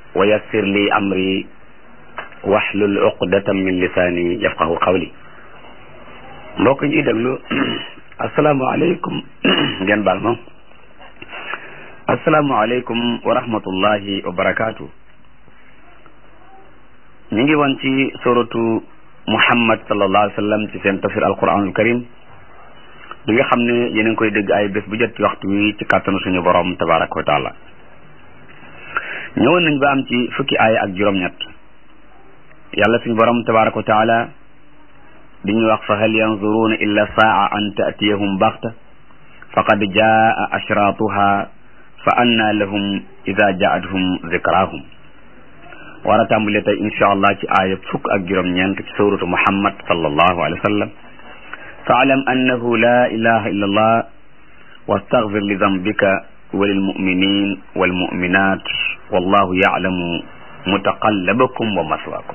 wa yassir li amri waxlul uqdatan min lisaani yafqahu qawli mbokk ñuy déglu asalaamaaleykum ngeen baal ma asalaamaaleykum wa rahmatullahi wa barakaatu ñu ngi woon ci suratu muhammad sallallahu alayhi wa sallam ci seen tafsir alquranul karim bi nga xam ne yéen a ngi koy dégg ay bés bu jot ci waxtu wi ci kàttanu suñu borom tabaraka wa taala ñëwoon nañ ba am ci fukki aaya ak juróom-ñett yàlla suñu borom tabaraka wa taala di ñu wax fa hal yanzuruna illa saa an taatiyahum baxta faqad jaa ashraatuha fa anna lahum ida jaathum zikrahum war a tàmbale tey insha allah ci aaya fukk ak juróom-ñeent ci suratu muhammad sallallahu alayhi wa sallam faalam annahu la ilaha illa allah wastaghfir li dambika wa lilmuminin walmuminat wallahu yalamu mutaqallabakum wa maswaakum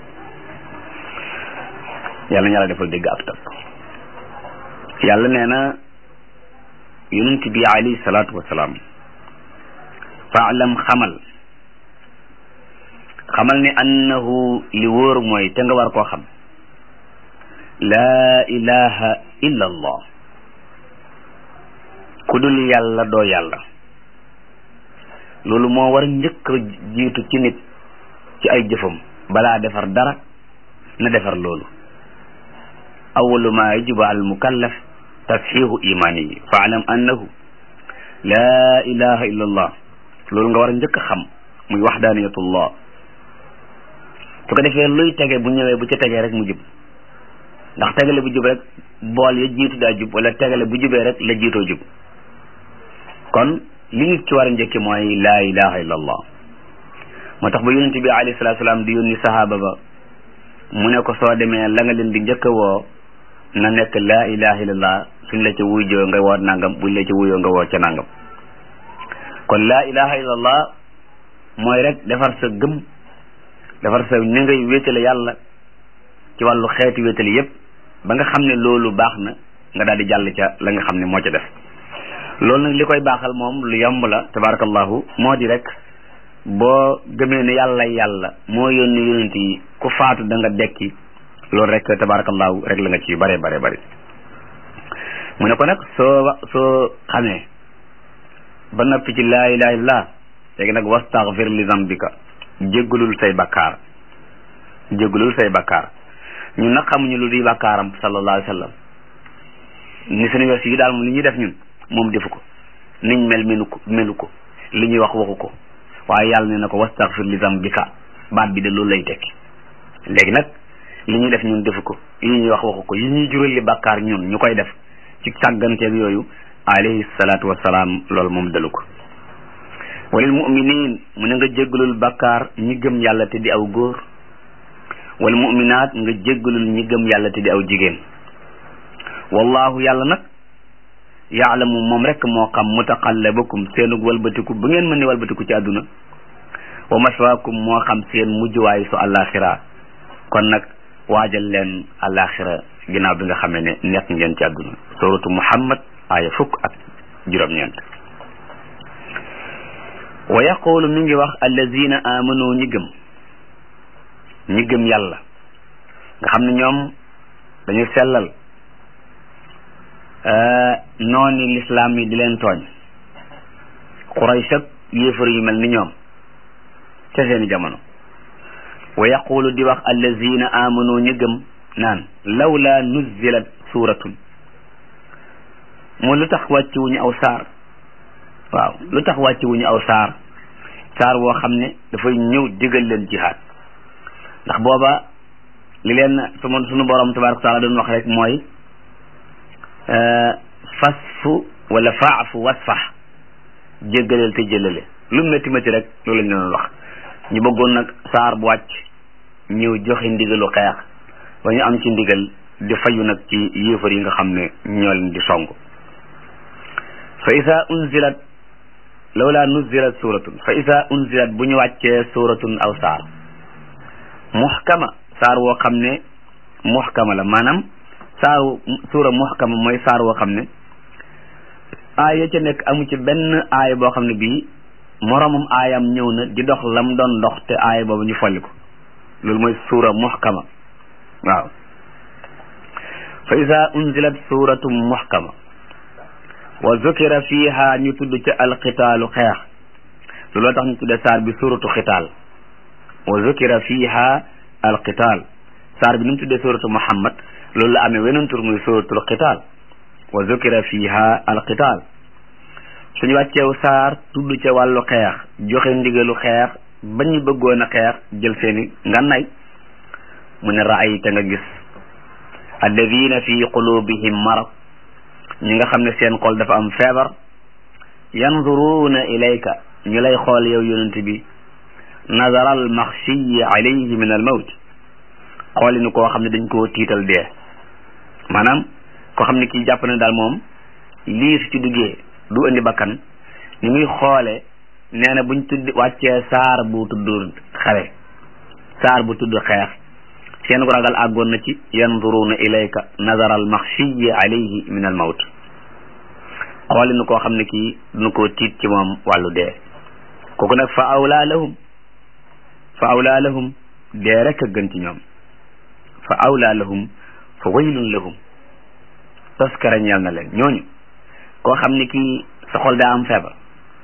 yàlla na yàlla defal dégg ak topp yàlla nee na yonent bi alayhi salaatu wasalaam faalam xamal xamal ne annahu li wóor mooy te nga war koo xam laa ilaha illa allah ku dul yàlla doo yàlla loolu moo war njëkk a jiitu ci nit ci ay jëfam balaa defar dara na defar loolu awalu ma yajibu al mukallaf tasxiixu imaanihi faalam annahu laa ilaha illa allah loolu nga war a njëkk a xam muy waxdaaniyatullah su ko defee luy tege bu ñëwee bu ca tegee rek mu jub ndax tegale bu jub rek bool ya jiitu daa jub wala tegale bu jubee rek la jiitoo jub kon li nit ci war a njëkki mooy laa ilaha illa allah moo tax ba yonente bi alayhi salatu salaam di yónni sahaaba ba mu ne ko soo demee la nga leen di njëkk a woo na nekk laa ilaha illallah suñ la ca wuyjoo nga woo nangam buñ la ca wuyoo nga woo ca nangam kon laa ilaha illallah mooy rek defar sa gëm defar sa ni ngay wéetale yàlla ci wàllu xeeti wéetale yépp ba nga xam ne loolu baax na nga daal di jàll ca la nga xam ne moo ca def loolu nag li koy baaxal moom lu yomb la tabarakallahu moo di rek boo gëmee ne yàlla yàlla moo yónni yonent yi ku faatu da nga dekki loolu rek tabarakallahu rek la nga ci bare bare bare mu ne ko nag soo soo xamee ba noppi ci laa ilaha illallah léegi nag wastaghfir li zambika jéggulul say bakkaar jéggulul say bakkaar ñun nag xamuñu lu di bakkaaram sallallahu alayhi wa sallam ni suñu wes yi daal moom li ñuy def ñun moom defu ko niñ mel melu ko melu ko li ñuy wax waxu ko waaye yàlla ne na ko wastaghfir li zambika baat bi de loolu lay tekki léegi nag li ñuy def ñun defu ko yi ñuy wax waxu ko yi ñuy jural li bakkaar ñun ñu koy def ci sàgganteeg yooyu alayhi salaatu wasalaam loolu moom dalu ko walil muminin mu ne nga jéggalul bakkaar ñi gëm yàlla te di aw góor wal muminaat nga jéggalul ñi gëm yàlla te di aw jigéen wallahu yàlla nag yaalamu moom rek moo xam mutaqallabakum seenug walbatiku bu ngeen mën ne walbatiku ci àdduna wa maswaakum moo xam seen mujjuwaay su àllaaxira kon nag waajal leen àllaaxira ginnaaw bi nga xamee ne nekk ngeen ci àdduna suratu muhammad aaya fukk ak juróom-ñeent wa yaqulu mi ngi wax allazina amanu ñi gëm ñi gëm yàlla nga xam ne ñoom dañu sellal nooni lislaam yi di leen tooñ Quraysh ak yéefar yu mel ni ñoom ca seeni jamono wa yaqulu di wax allazina amanu ñi gëm naan lawla nuzilat suratun moo lu tax wàcc wuñu aw saar waaw lu tax wàcc wuñu aw saar saar woo xam ne dafay ñëw digal leen jihaad ndax booba li leen suma sunu borom tabaraka taala doon wax rek mooy fasfu wala faafu wasfax jéggaleel te jëlale lu métti métti rek loolu lañ doon wax ñu bëggoon nag saar bu wàcc ñëw joxe ndigalu xeex ba ñu am ci ndigal di fayu nag ci yéefar yi nga xam ne ñoo leen di song fa isa unzilat lawla nuzilat suratun fa isa unzilat bu ñu wàccee suratun aw saar muhkama saar woo xam ne muhkama la maanaam saaru suura muhkama mooy saar woo xam ne aaya ca nekk amu ci benn aaya boo xam ne bii moromum aayam ñëw na di dox lam doon dox te aaya boobu ñu folli ko loolu mooy suura muhkama waaw fa ida unzilat suratum muhkama wa zukira fiha ñu tudd ca alqitaalu xeex looloo tax ñu tudde saar bi suratu xitaal wa zukira fiha alqitaal saar bi ni mu tuddee suratu muhammad loolu la amee weneen tur muy suratul qitaal wa zukira fiha alqitaal suñu wàcceew saar tudd ca wàllu xeex joxe ndigalu xeex ba ñu bëggoon a xeex jël seeni ngànnaay mu ne raayta nga gis alladina fi qulubihim marad ñi nga xam ne seen xol dafa am feebar yanzuruuna ilayka ñu lay xool yow yonent bi nazara al maxshiyi alayhi min al mawt xooli ni koo xam ne dañ koo tiital dee maanaam koo xam ne kii jàpp na daal moom lii su ci duggee du indi bakkan ni muy xoole nee na buñ tudd wàccee saar bu tudd xare saar bu tudd xeex seen ko ragal àggoon na ci yanzuruna ilayka nazara al maxshiyi alayhi min al mawt xooli ni koo xam ne kii duñu koo tiit ci moom wàllu dee kooku nag fa awlaa lahum fa awlaa lahum dee rek a gën ci ñoom fa awlaa lahum fa waylun lahum toskara ñeel na leen ñooñu koo xam ne kii sa xol daa am feebar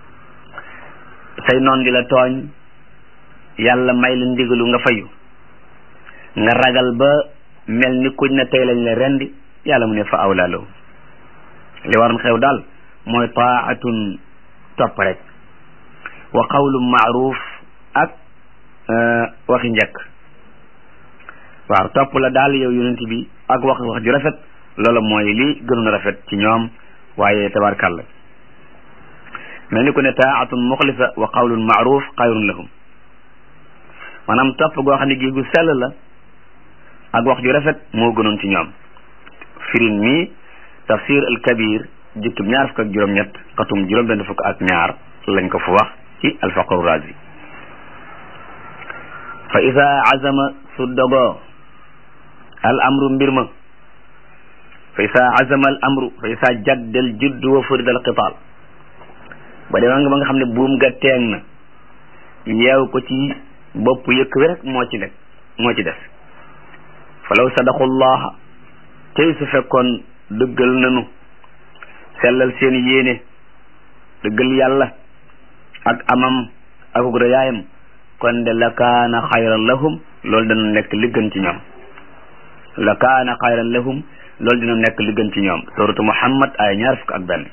say noon di la tooñ yàlla may la ndigalu nga fayu nga ragal ba mel ni kuñ na tey lañ la rendi yàlla mu ne fa awlaa lahum li waroon xew daal mooy taatun topp rek wa qawlun maaruf ak waxi njëkk waaw topp la daal yow yonent bi ak wax wax ju rafet loola mooy li gënoon a rafet ci ñoom waaye tabarkàlla mel ni ku ne taatun muxlisa wa qawlun maaruf xayrun lahum maanaam topp goo xam ne gi gu sell la ak wax ju rafet moo gënoon ci ñoom firin mi tafsir al kabir jukkib ñaar fukk ak juróom-ñett xatum juróom benn fukk ak ñaar lañ ko fu wax ci alfaqru razi fa isa azama su dogoo al amru mbir ma fa isa azama al amru fa isa jaddal judd wa furida al qitaal ba dema nga ba nga xam ne buum ga teeng na yeew ko ci bopp yëkk wi rek moo ci nekk moo ci def fa law sadaqullah tey su fekkoon dëggal nanu sellal seen yéene dëggal yàlla ak amam akuk rëyaayam kon de la kaana xayran lahum loolu dana nekk li gën ci ñoom la kaana xayran lahum loolu dina nekk li gën ci ñoom suratu muhammad ay ñaar fukk ak benn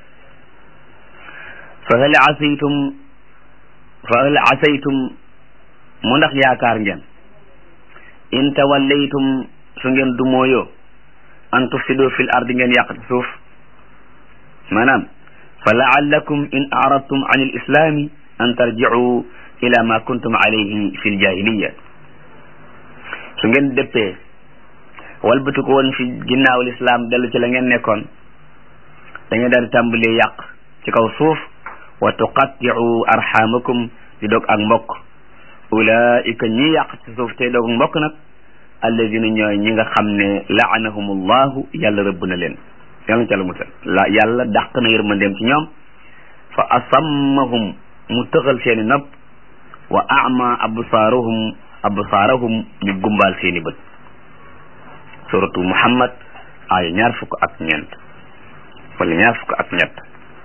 fa hal asaytum fa hal asaytum mu ndax yaakaar ngeen in tawallaytum su ngeen dumooyoo an tufsidu fil ardi ngeen yàq ci suuf maanaam fa laallakum in aradtum an il islami an tarjicu ila ma kuntum alayhi fi ljahiliya su ngeen dëppee walbatu ko woon fi ginnaaw lislaam dellu ci la ngeen nekkoon da ngeen daal di tàmbalee yàq ci kaw suuf wa tuqatticu arxamakum di dog ak mbokk ulaika ñi yàq ci suuf tey dog mbokk nag alladina ñooy ñi nga xam ne laanahum allahu yàlla rëbb na leen yàlla na ca la musal la yàlla dàq na yërmandeem ci ñoom fa asammahum mu tëxal seeni nopp wa ama absaarahum absaarahum ñu gumbaal seeni bët suratu muhammad aaya ñaar fukk ak ñeent wala ñaar fukk ak ñett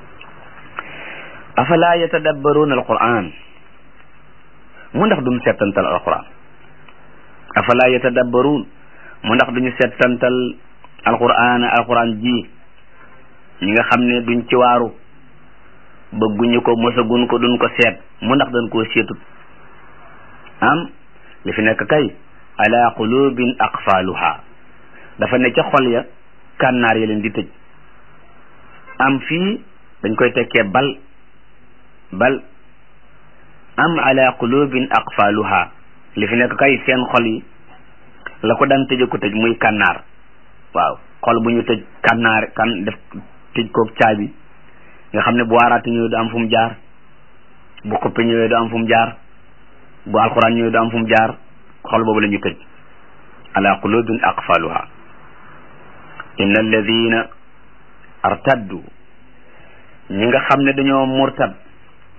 afala yatadabbaruuna alquran mu ndax duñ settantal alquran afala yatadabbaruun mu ndax duñu settantal alquran alquran ji ñi nga xam ne duñ ci waaru bëgguñu ko mosaguñ ko duñ ko seet mu ndax dañ koo seetut am li fi nekk kay ala qulubin aqfaluha dafa ne ca xol ya kànnaar ya leen di tëj am fii dañ koy tekkee bal bal am ala qulubin aqfaluha li fi nekk kay seen xol yi la ko daan tëje ko tëj muy kànnaar waaw xol bu ñu tëj kànnaar kan def tëj koog caabi nga xam ne bu waaraate ñëwee du am fu mu jaar bu xuppe ñëwee du am fu mu jaar bu alquran ñëwee du am fu mu jaar xol boobu la ñu tëj ala qulubin aqfaluha inna alladina artaddu ñi nga xam ne dañoo murtad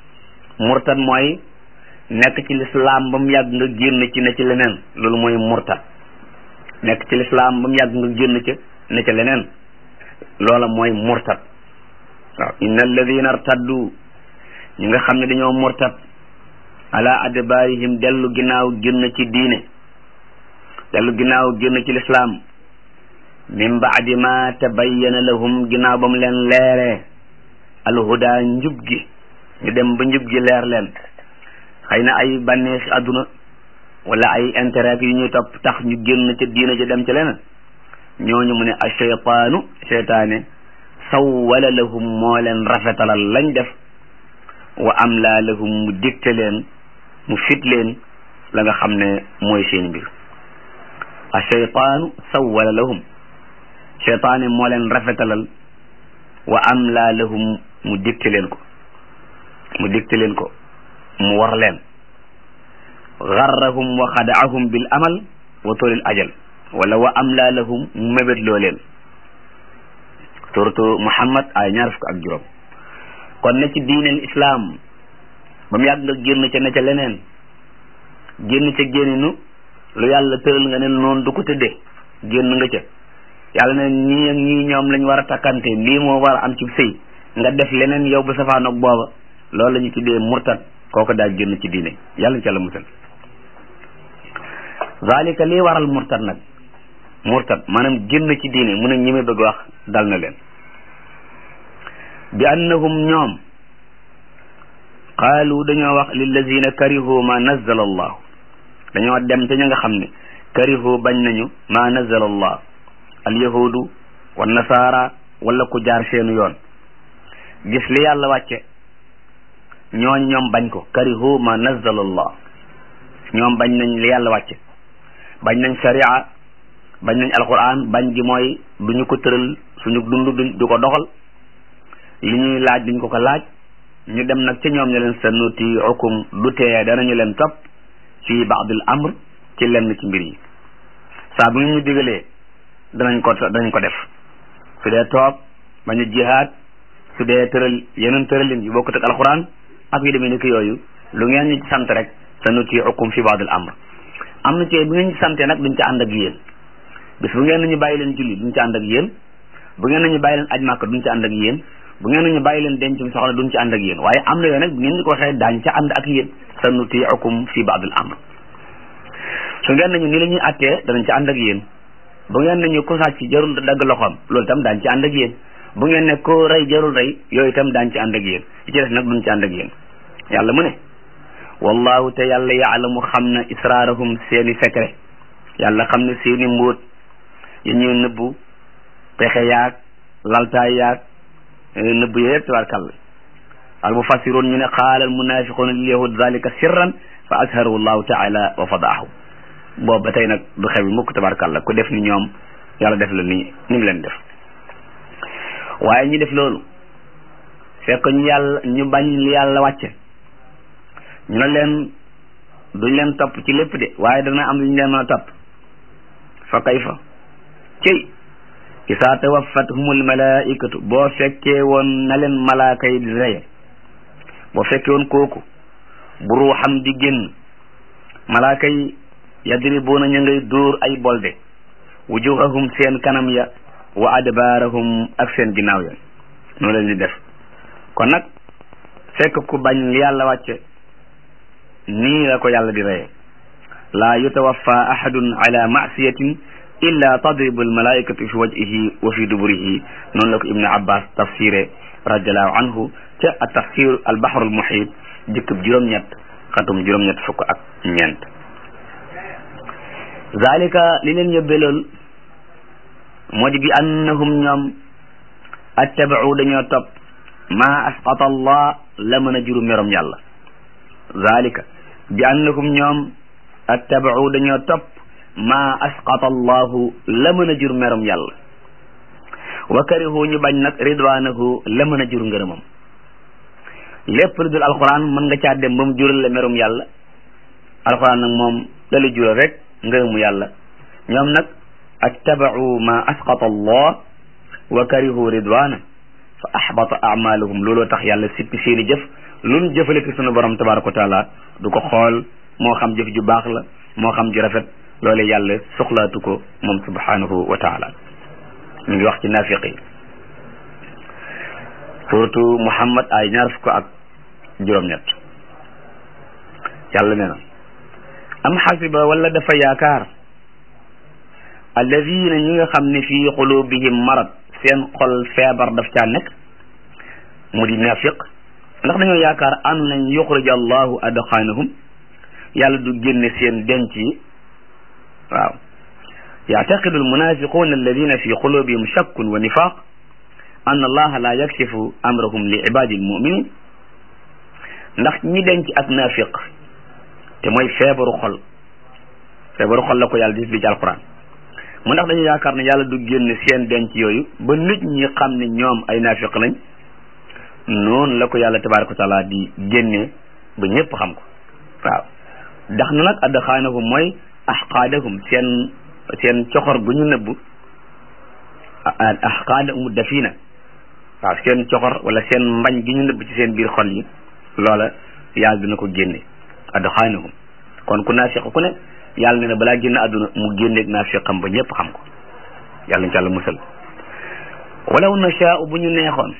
murtad mooy nekk ci lislaam ba mu yàgg nga génn ci ne ci leneen loolu mooy murtad nekk ci lislaam ba mu yàgg nga génn ci ne ci leneen loola mooy murtad waaw inna alladina artaddu ñi nga xam ne dañoo murtad ala adbaarihim dellu ginnaaw génn ci diine dellu ginnaaw génn ci lislaam min baadi ma tabayyana lahum ginnaaw ba mu leen leeree alhuda njub gi ñu dem ba njub gi leer leen xëy na ay bànneexi àdduna wala ay intérêt yu ñuy topp tax ñu génn ca diina ca dem ca leneen ñooñu mu ne a cheytaanu cheytaane sawwala lahum moo leen rafetalal lañ def wa am laa lahum mu dicté leen mu fit leen la nga xam ne mooy seen mbir a cheytaanu sawwala lahum cheytaane moo leen rafetalal wa am laa lahum mu dicté leen ko mu dicté leen ko mu war leen garrahum wa xadaahum bil amal wa tolil ajal wala wa am laa lahum mu mébét loo leen suratu muhammad ay ñaar fukk ak juróom kon ne ci diineel islaam ba mu yàgg nga génn ca ne ca leneen génn ca génninu lu yàlla tëral nga ne noonu du ko tëddee génn nga ca yàlla ne ñii ak ñii ñoom lañ war a takkante lii moo war a am ci sëy nga def leneen yow bu safaanoog booba loolu la ñu tuddee murtad kooku daal génn ci diine yàlla ñu ca la musal zalika lii waral murtad nag murtad maanaam génn ci diine mu ne ñi may bëgg wax dal na leen bi annahum ñoom qaalu dañoo wax lillazina karihu ma nazzala allah dañoo dem te ña nga xam ne karihu bañ nañu ma nazzala allah alyahudu wa nasaara wala ku jaar seenu yoon gis li yàlla wàcce ñooñ ñoom bañ ko karihu ma nazzala allah ñoom bañ nañ li yàlla wàcce bañ nañ sharia bañ nañ alquran bañ gi mooy du ñu ko tëral suñu dund du du ko doxal li ñuy laaj duñ ko ko laaj ñu dem nag ci ñoom ñu leen sanutiicukum du tee danañu leen topp fi baadil amr ci lenn ci mbir yi saa bu ngeen ñu digalee danañ ko danañ ko def su dee toog bañ a jihaad su dee tëral yeneen tëralin yu bokkut ak alquran ak yu demee ni ki yooyu lu ngeen ñu sant rek sanutiicukum fi baadil amr am na ci bu ngeen ñu santee nag duñ ci ànd ak yéen bis bu ngeen nañu bàyyi leen julli duñ ci ànd ak yéen bu ngeen nañu bàyyi leen aj màkk duñ ci ànd ak yéen bu ngeen nañu bàyyi leen dencum soxna duñ ci ànd ak yéen waaye am na yooyu nag bu ngeen ñu ko waxee daañ ca ànd ak yéen sanutiicukum fi baadil amr su ngeen nañu ni la ñuy attee danañ ci ànd ak yéen bu ngeen nañu ko sàcc jarul dagg loxoom loolu itam daañ ci ànd ak yéen bu ngeen ne ko rey jarul rey yooyu itam daañ ci ànd ak yéen li ci des nag duñ ci ànd ak yéen yàlla mu ne wallahu te yàlla yaalamu xam na israarahum seeni secret yàlla xam ne seeni mbóot yi ñuy nëbbu pexe yaag laltaay yaag nëbbu yëpp tabarkàlla al mufassiroon ñu ne qaala al munafiquuna lil yahud zalika sirran fa azharahu llahu taala wa fadaahu boobu ba tey nag du xew mukk tabarkàlla ku def ni ñoom yàlla def la ni ni mu leen def waaye ñu def loolu fekk ñu yàlla ñu bañ li yàlla wàcce ñu ne leen duñ leen topp ci lépp de waaye dana am lu ñu leen mën a topp fa kayfa cëy isaa tawafathumul malaikatu boo fekkee woon na leen malaaka yi di reye boo fekkee woon kooku bu ruuxam di génn malaaka yi yadribuuna ñu ngay dóor ay bolde wujuhahum seen kanam ya wa adbaarahum ak seen ginnaaw ya noonu leen di def kon nag fekk ku bañ li yàlla wàcce nii la ko yàlla di reye laa yutawaffa ahadun ala masiyatin illa tadribu almalaikatu fi wajhihi wa fi duburihi noonu la ko ibnu abbas tafsiré radiallahu anhu ca a tafsir albahrul muhit jëkkëb juróom-ñett xatum juróom-ñett fukk ak ñeent zalika li leen yóbbee lool moo di bi annahum ñoom attabau dañoo topp ma asqata allah la mën a juru merom yàlla zalika bi annahum ñoom attabau dañoo topp ma asqata allahu la mën a jur merom yàlla wa karihu ñu bañ nag ridwanahu la mën a jur ngërëmam lépp lu dul alquran mën nga caa dem ba mu jural la merum yàlla alquran nag moom la la jural rek ngërëmu yàlla ñoom nag attabau ma asqata allah wa karihu ridwana fa ahbata amalahum looloo tax yàlla sippi seeni jëf luñ jëfalati sunu borom tabaraka wa taala du ko xool moo xam jëf ju baax la moo xam ju rafet loole yàlla soxlaatu ko moom subhanahu wa taala ñu ngi wax ci naafiq yi surtout muhammad ay ñaar fukk ak juróom-ñett yàlla nee na am xasiba wala dafa yaakaar alladina ñi nga xam ne fii qulubihim marad seen xol feebar daf caa nekk mu di naafiq ndax dañoo yaakaar an lañ yuxrij allahu adxaanahum yàlla du génne seen denc yi waaw yaعtaqidu almunafiquna alladina fi qulubihim shakkun wa nifaq an allaha la yakshifu amrahum li ibadi almuminin ndax ñi denc ak naafiq te mooy feebaru xol feebaru xol la ko yàlla di li ci alquran mu ndax dañu yaakaar ne yàlla du génne seen denc yooyu ba nit ñi xam ne ñoom ay naafiq lañ noonu la ko yàlla tabaraka wa taala di génne ba ñëpp xam ko waaw ndax na nag adxaanahum mooy axqaadahum seen seen coxor gu ñu nëbb axqaadahum dafina waaw seen coxor wala seen mbañ gi ñu nëbb ci seen biir xol yi loola yàlla dina ko génne adxaanahum kon ku naafiq ku ne yàlla ne na balaa génn àdduna mu génneeg naafiqam ba ñëpp xam ko yàlla ñu ci yàlla musal walaw nashaa'u bu ñu neexoon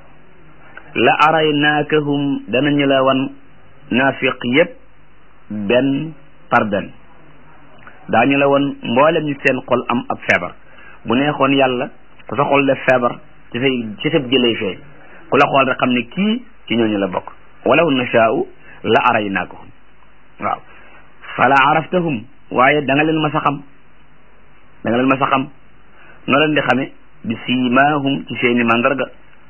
la araynaakahum danañu la wan naafiq yépp benn par benn daañu la wan mboolem ñu seen xol am ab feebar bu neexoon yàlla ku sa xol def feebar ci say ci sab jëlay fee ku la xool rek xam ne kii ci ñooñu la bokk walaw nashaa'u la araynaakahum waaw fala araftahum waaye da nga leen mas a xam da nga leen mas a xam noo leen di xame bi siimaahum ci seeni mandarga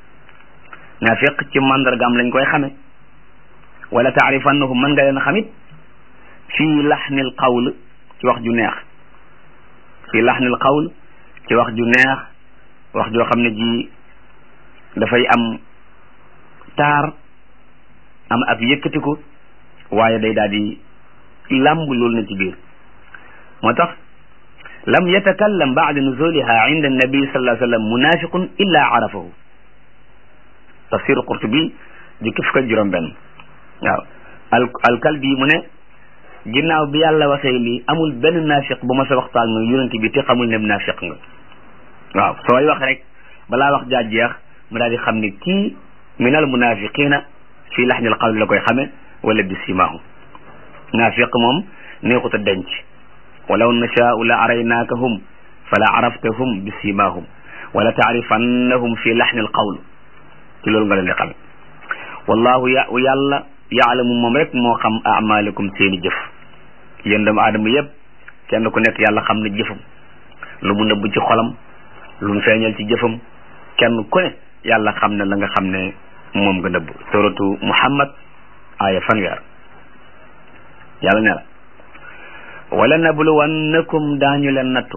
naafiq ci mandargaam lañ koy xame wala taarifannahum mën nga leen xamit fii laxnil qawl ci wax ju neex fii laxnil qawl ci wax ju neex wax joo xam ne ji dafay am taar am ak yëkkatiku waaye day daal di làmb loolu na ci biir moo tax lam yatakallam baada nuzuliha inda annabi sallallahu alayhi wa sallam munafiqun illa arafahu tafsir qurtubi jukki fukk ak juróom benn waaw al alkalbi mu ne ginnaaw bi yàlla waxee lii amul benn naafiq bu ma sa waxtaan nga yonent bi te xamul ne naafiq nga waaw sooy wax rek balaa wax jaa jeex mu daal di xam ne kii min al munafiqina fii laxnil qawli la koy xame wala bi simaahu naafiq moom neexut a denc walaw nashaau la araynaakahum fala araftahum bi simahum wala taarifannahum fi laxni alqawl ci loolu nga leen di xame wallahu ya yàlla yaalamu moom rek moo xam amalikum seeni jëf yéen doomu aadama yëpp kenn ku nekk yàlla xam ne jëfam lu mu nëbb ci xolam lu mu feeñal ci jëfam kenn ku ne yàlla xam ne la nga xam ne moom nga nëbb suratu muhammad aaya fanweer yàlla ne la wala nabluwannakum daañu leen nattu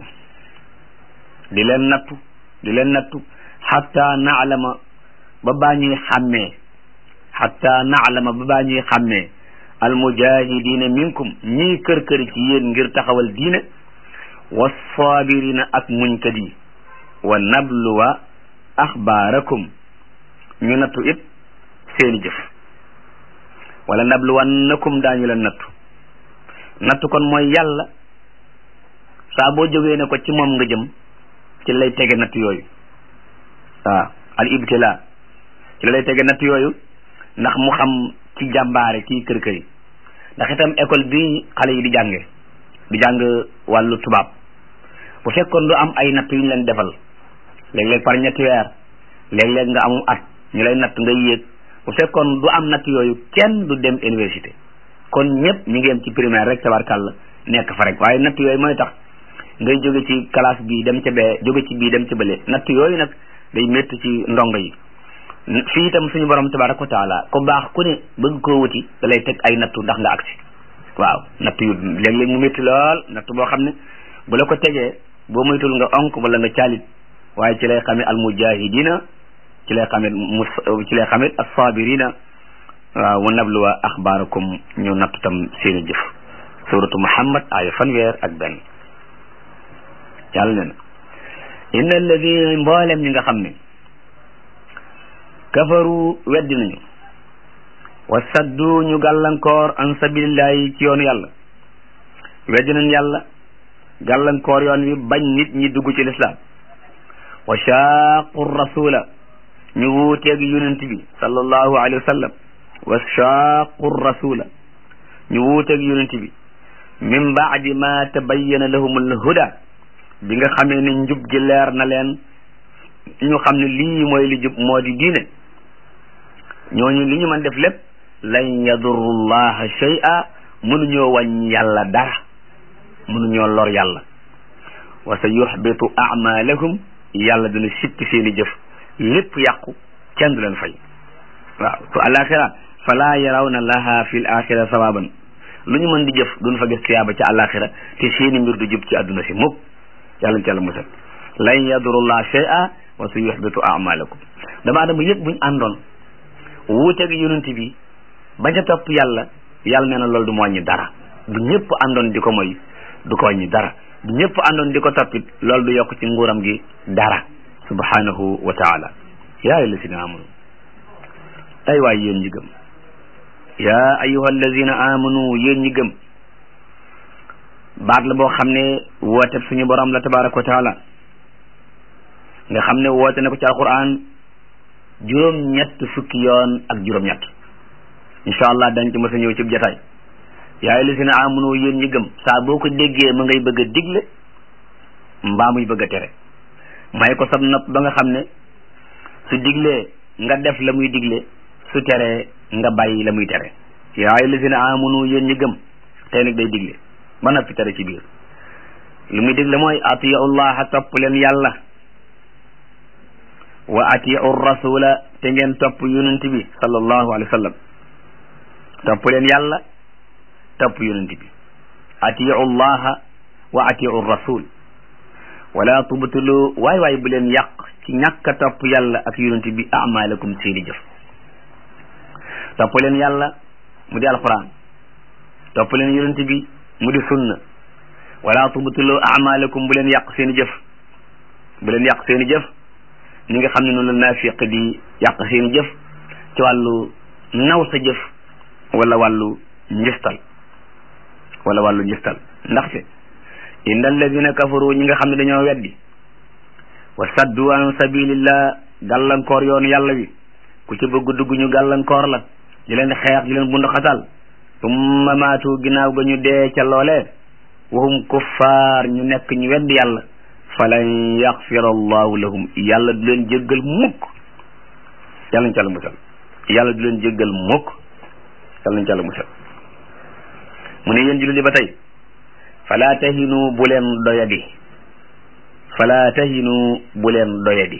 di leen nattu di leen nattu xatta naalama ba baa ñuy xàmmee xatta naalama ba baa ñuy xàmmee almujahidina minkum ñii kër kër ci yéen ngir taxawal diine wassaabirina ak muñkat yi wa nabluwa axbaarakum ñu nattu it seeni jëf wala nabluwannakum daañu leen nattu nattu kon mooy yàlla saa boo jógee ne ko ci moom nga jëm ci lay tege natt yooyu waaw al ibtila ci la lay tege natt yooyu ndax mu xam ci jàmbaare kii kër kër yi ndax itam école bi xale yi di jànge di jàng wàllu tubaab bu fekkoon du am ay natt yu ñu leen defal léeg-léeg par ñetti weer léeg-léeg nga amum at ñu lay natt nga yéeg bu fekkoon du am natt yooyu kenn du dem université kon ñëpp ñu ngi yem ci primaire rek tabarkàlla nekk fa rek waaye natt yooyu mooy tax ngay jóge ci classe bi dem ca bee jóge ci bii dem ca bële natt yooyu nag day métti ci ndongo yi fii itam suñu borom tabaraka wa taala ku baax ku ne bëgg koo wuti da lay teg ay nattu ndax nga agsi waaw natt yu léeg-léeg mu métti lool natt boo xam ne bu la ko tegee boo moytul nga onk wala nga caalit waaye ci lay xamee al mujahidina ci lay xamee mus ci lay xamee as-sabirina waaw wa nabluwa axbaarakum ñu nattu tam seeni jëf suratu muhammad aaya fanweer ak benn yàlla ne na inna alladina mboolem ñi nga xam ne kafaru weddi nañu wa saddu ñu gàllankoor an sabilillahi ci yoonu yàlla weddi nañ yàlla gàllankoor yoon wi bañ nit ñi dugg ci lislaam wa shaaqu rasula ñu wuuteeg yonent bi sallallahu alayhi wa sallam wa shaaqu rasula ñu wuuteeg yonent bi min baadi ma tabayyana lahum alhuda bi nga xamee ne njub gi leer na leen ñu xam ne lii mooy li jub moo di diine ñooñu li ñu mën def lépp lan yadurru llaha shay'a mënuñoo wàññi yàlla dara mënuñoo lor yàlla wa sa yuxbitu amalahum yàlla dina sippi seeni jëf lépp yàqu kenn du leen fay waaw su alaxira fala yarawna laha fi l axira sawaban lu ñu mën di jëf duñ fa gis tiyaaba ci alaxira te seeni mbir du jub ci àdduna si mukk yàlla ci yàlla musal lan yadurullah shay'a wa sa yuxbitu amalakum dama adama yëpp buñ àndoon wuuteeg yonent bi bañ a topp yàlla yàlla nee na loolu du mu wàññi dara bu ñëpp àndoon di ko moy du ko wàññi dara bu ñëpp àndoon di ko toppit loolu du yokk ci nguuram gi dara subhanahu wa taala yaa allazina amanu ay waay yéen ñi gëm yaa ayuha allazina amanu yéen ñi gëm baat la boo xam ne woote suñu borom la tabaraka wa taala nga xam ne woote na ko ci alquran juróom ñett fukki yoon ak juróom ñett incha allah dañ ci mës a ñëw ci jataay yaa allazina amanu yéen ñi gëm saa boo ko déggee ma ngay bëgg a digle mbaa muy bëgg a tere may ko sab nopp ba nga xam ne su diglee nga def la muy digle su teree nga bàyyi la muy tere yaa allazina amanu yéen ñi gëm tey nag day digle ba noppi tere ci biir lu muy digle mooy atiyu llaha topp leen yàlla wa atiu rasula te ngeen topp yonent bi sallallahu alayhi wa sallam topp leen yàlla topp yonent bi atiu llaha wa atiu rasul wala tubtulu waay waay bu leen yàq ci ñàkk a topp yàlla ak yonent bi amalakum seeni jëf topp leen yàlla mu di alquran topp leen yonent bi mu di sunna wala tubtulu amalakum bu leen yàq seeni jëf bu leen yàq seeni jëf ni nga xam ne noonu la naafiq di yàq seeni jëf ci wàllu naw sa jëf wala wàllu njistal wala wàllu njistal ndaxte inna alladina kafaru ñi nga xam ne dañoo weddi wa saddu an sabilillah gàllankoor yoonu yàlla wi ku ci bëgg dugg ñu gàllankoor la di leen xeex di leen bund xatal summa maatu ginnaaw ga ñu dee ca loolee wahum kuffaar ñu nekk ñu weddi yàlla falan yaxfira allahu lahum yàlla du leen jéggal mukk yàlla nañ ci àlla musal yàlla du leen jéggal mukk yàlla nañ ci àlla musal mu ne yéen jullit ba tey fala tahinu bu leen doyadi fala tahinu bu leen doyadi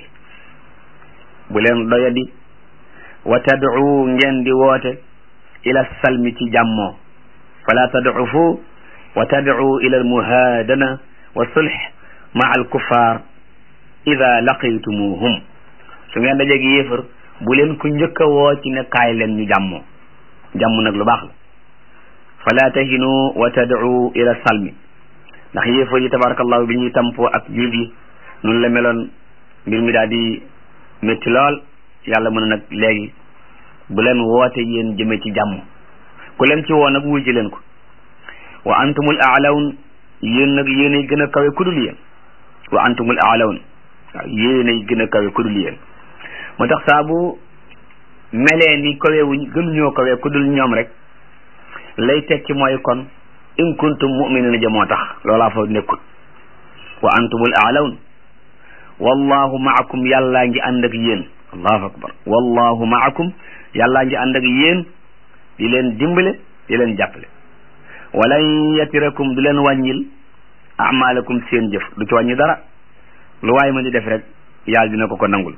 bu leen doyadi wa tad'u ngeen di woote ila salmi ci jàmmoo fala tad'ufu wa tad'u ila almuhadana wa sulh ma al kuffar ida laqaytumuhum su ngeen dajeeg yéefar bu leen ku njëkk a woo ci ne kaay leen ñu jàmmoo jàmm nag lu baax la fala tahinu wa tad'u ila salmi ndax yéefar yi tabarakallahu bi ñuy tampoo ak jullit yi noonu la meloon mbir mi daal di métti lool yàlla mën nag léegi bu leen woote yéen jëme ci jàmm ku leen ci woo nag wuy ci leen ko wa antumul a'lawn yéen nag yéenay gën a kawe kudul yéen wa antumul a'lawn waaw yéenay gën a kawe kudul yéen moo tax saa bu melee ni kawewuñ gënuñoo kawe kudul ñoom rek lay tekki mooy kon in kuntum mu'minina ja moo tax loolaa fa nekkut wa antumul a'lawn wallahu ma'akum yàllaa ngi ànd ak yéen allahu akbar wallahu ma'akum yàllaa ngi ànd ak yéen di leen dimbale di leen jàppale walan yatirakum du leen wàññil amalakum seen jëf du ci wàññi dara lu waay ma di def rek yàlla dina ko ko nangul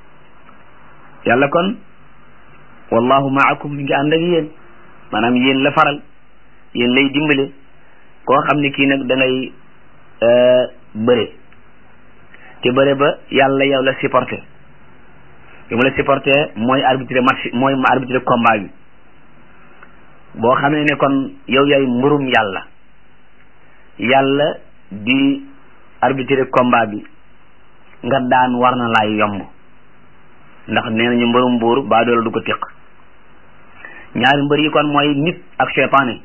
yàlla kon wallahu ma'akum mi ngi ànd ak yéen maanaam yéen la faral yéen lay dimbale koo xam ne kii nag da ngay bëre te bëre ba yàlla yow la supporté yu mu la supporté mooy arbitré match mooy arbitré combat bi boo xamee ne kon yow yaay mburum yàlla yàlla di arbitré combat bi nga daan war na laay yomb ndax nee nañu mburum buur baa doole du ko tiq ñaari mbër yi kon mooy nit ak seytaane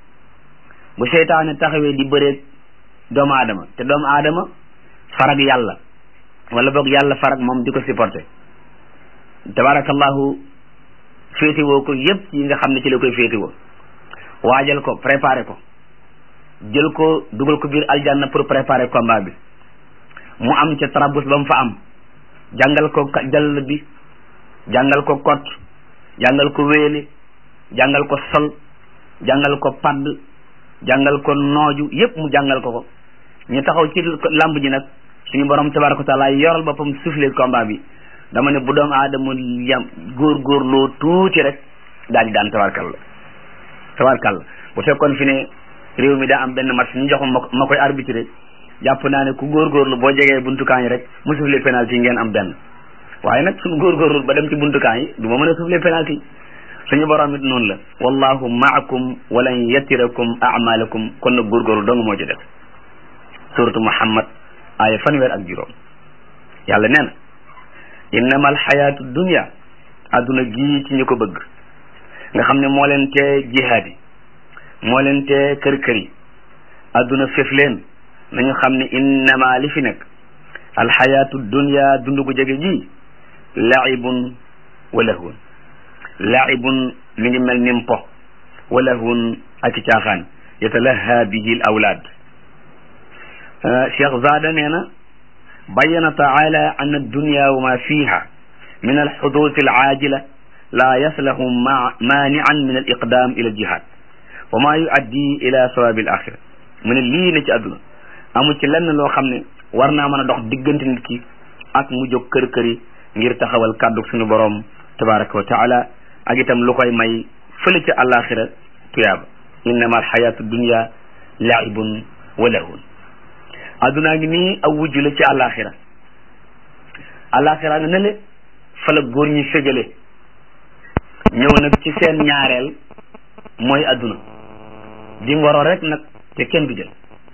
bu seytaane taxawee di bëreeg doomu aadama te doomu aadama farag yàlla wala boog yàlla farag moom di ko supporté tabarakallahu féetewoo ko yépp yi nga xam ne ci la koy féetewoo waajal ko préparé ko jël ko dugal ko biir aljanna pour préparer combat bi mu am ca trabus ba mu fa am jàngal ko jàll bi jàngal ko kot jàngal ko wéele jàngal ko sol jàngal ko padd jàngal ko nooju yépp mu jàngal ko ko ñu taxaw ci lamb ji nag suñu borom tabaraka wa taala yoral boppam soufflé combat bi dama ne bu doom aadama yam góor góor loo tuuti rek daal di daan tabarkal la tabarkal la bu fekkoon fi ne réew mi daa am benn match ñu jox ma ma koy arbitré jàpp naa ne ku góorgóorlu boo jegee buntukaan yi rek mu soufflé penalty ngeen am benn waaye nag suñu góorgóorlu ba dem ci buntukaan yi du ma mën a soufflé penalty suñu borom it noonu la wallahu maakum walan yatirakum amalakum kon nag góorgóorlu dong moo ci def suratu muhammad aaya fanweer ak juróom yàlla nee na innama alxayaatu dunia adduna gii ci ñu ko bëgg nga xam ne moo leen tee jihaad yi moo leen tee kër kër yi adduna fef leen nañu xam ne innama li fi nekk alxayaatu dunia dund gu jege ji laibun wa lahwun laibun mi ngi mel nim po wa lahwun ak caaxaan yatalaha bihi l awlaad cheikh zada nee na bayyana taala an addunya wa ma fiha min alxuduusi alaajila la yaslahu maanian min aliqdam ila aljihad wa ma yuaddi ila sawabi alaxira mu ne lii ne ci àdduna amu ci lenn loo xam ne war naa mën a dox diggante nit ki ak mu jóg kër kër yi ngir taxawal kàddu suñu boroom tabaraka wa taala ak itam lu koy may fële ci alaxira tuyaaba innama alxayatu dunya laibun wa lahun addunaa ngi nii aw wujju la ci alaxira alaxira nga ne le fa la góor ñi fégale ñëw nag ci seen ñaareel mooy adduna di ngoro rek nag te kenn du jël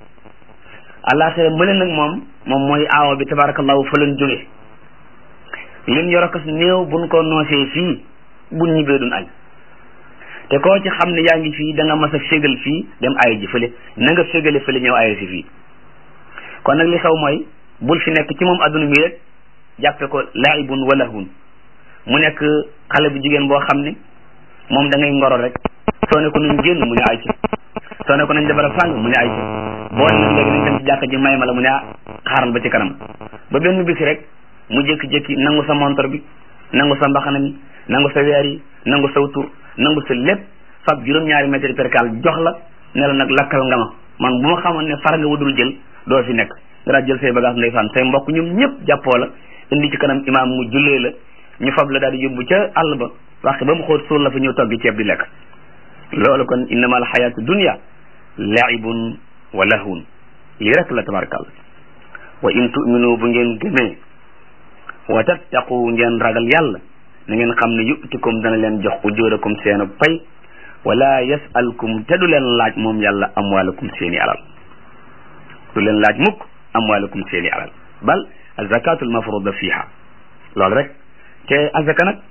alaxira mële nag moom moom mooy aawa bi tabarakallahu fa lañ jóge leen yorokas néew buñ ko noosee fii buñ ñibbee duñ añ te koo ci xam ne yaa ngi fii da nga mas a fégal fii dem ay ji fële na nga fégale fële ñëw ay si fii kon nag li xew mooy bul fi nekk ci moom adduna mi rek jàppe ko laibun wa lahun mu nekk xale bu jigéen boo xam ne moom da ngay ngoro rek soo ne ko nañ génn mu ne ay ci soo ne ko nañ defara sàng mu ne ay ci boo ne nag léegi nañ dem ci jàkka ji may ma la mu ne ah xaaral ba ci kanam ba benn bis rek mu jékki-jékki nangu sa montor bi nangu sa mbaxana mi nangu sa weer yi nangu sa tur nangu sa lépp fab juróom-ñaari mètre percal jox la ne la nag lakkal nga ma man bu ma xamoon ne far nga wudul jël doo fi nekk nga daal jël say bagage ndeysaan say mbokk ñoom ñëpp jàppoo la indi ci kanam imaam mu jullee la ñu fab la daal di yóbbu ca àll ba wax ba mu xóot suul la fa ñëw toggi ceeb di lekk loolu kon innama al xayaatu dunia laibun wa lahwun lii rek la tabarakàlla wa in tuminu bu ngeen gëmee wa tattaqu ngeen ragal yàlla na ngeen xam ne yutikum dana leen jox ujurakum seenu pay wala yasalkum te du leen laaj moom yàlla amwalakum seeni alal du leen laaj mukk amwalakum seeni alal bal azakatul mafruda fiha loolu rek te azaka nag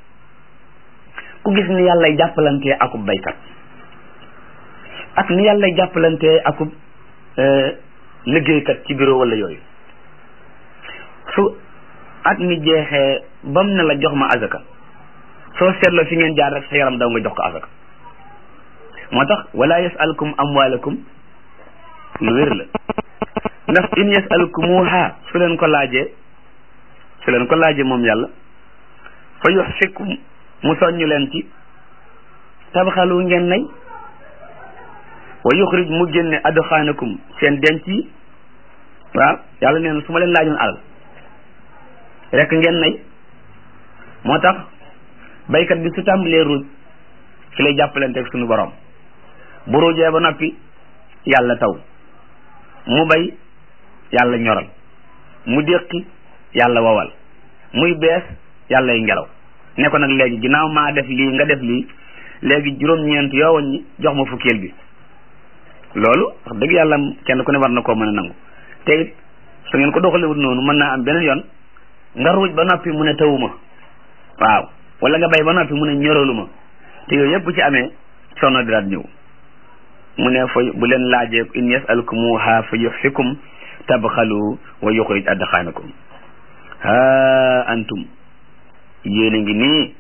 ku gis ni yàllay jàppalantee akub baykat ak ni yàllay jàppalantee akub liggéeykat ci bureau wala yooyu su at mi jeexee bam ne la jox ma azaka soo seetloo fi ngeen jaar rek sa yaram daw nga jox ko azaka moo tax wala yasalkum amwalakum lu wér la ndax in yasalkumuha su leen ko laajee su leen ko laajee moom yàlla fa yuxfikum mu soññu leen ci tabxalu ngeen nay wa yuxrij mu génne adxaanakum seen denc yi waaw yàlla nee na su ma leen laajoon alal rek ngeen nay moo tax baykat bi su tàmbalee ruuj fi lay jàppalanteeg suñu borom bu ruujee ba noppi yàlla taw mu bay yàlla ñoral mu déqi yàlla wowal muy bees yàlla y ngelaw ne ko nag léegi ginnaaw maa def lii nga def lii léegi juróom-ñeent yoo woon ñi jox ma fukkeel bi loolu wax dëgg yàlla kenn ku ne war na koo mën a nangu te it su ngeen ko doxalewut noonu mën naa am beneen yoon nga ruuj ba noppi mu ne tawuma waaw wala nga bay ba noppi mu ne ñoralu ma te yooyu yëpp bu ci amee sono di daat ñëw mu ne fa bu leen laajee in yasalkumuha fa yuxfikum tabxalu wa yuxrij adxaanakum ha antum yéen a ngi nii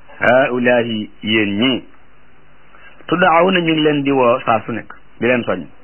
haulahi yéen ñii tuddaaw na ñu ngi leen di woo saa su nekk di leen soñ